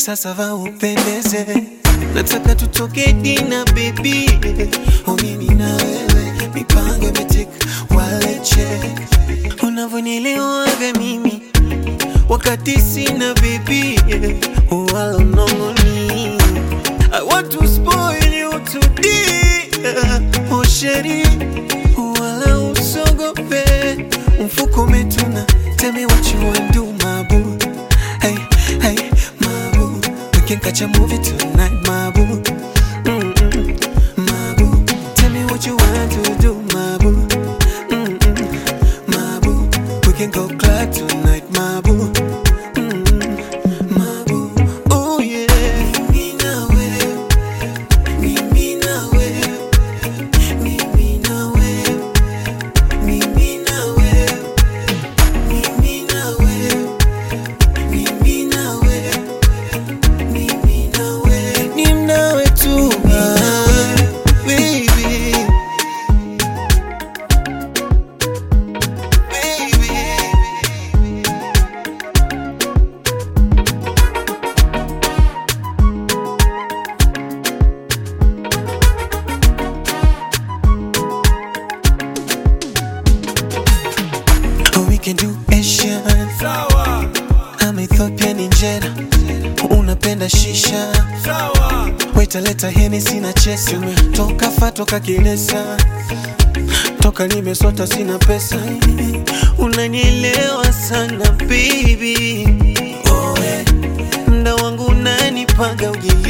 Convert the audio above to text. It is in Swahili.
sasa va upendeze, nataka tutoke dina baby, oh mimi na wewe, mipango imetika wale check, unavyonielewaga mimi wakati sina baby, wala mnongoni I want to spoil you today, oh sheri, wala usogope, mfuko umetuna, tell me what you want do my boo, hey hey my boo, we can catch a movie tonight my boo, Mm-mm, my boo, tell me what you want to do my boo, Mm-mm, my boo, we can go club tonight my boo. Mm, my boo. Oh yeah. Mimi na wewe, mimi na wewe, mimi na wewe, mimi na wewe, mimi na wewe, mimi na wewe, mimi na wewe, ni nawe tu ah, baby. Baby. Oh, we can do Asian. Sawa, I'm Ethiopian injera. Unapenda shisha. sawa, Waita leta Hennessy na chesi. Toka fa toka kilesa. Toka nimesota sina pesa. Unanielewa sana baby. Oh, eh. Mda wangu unanipaga ujili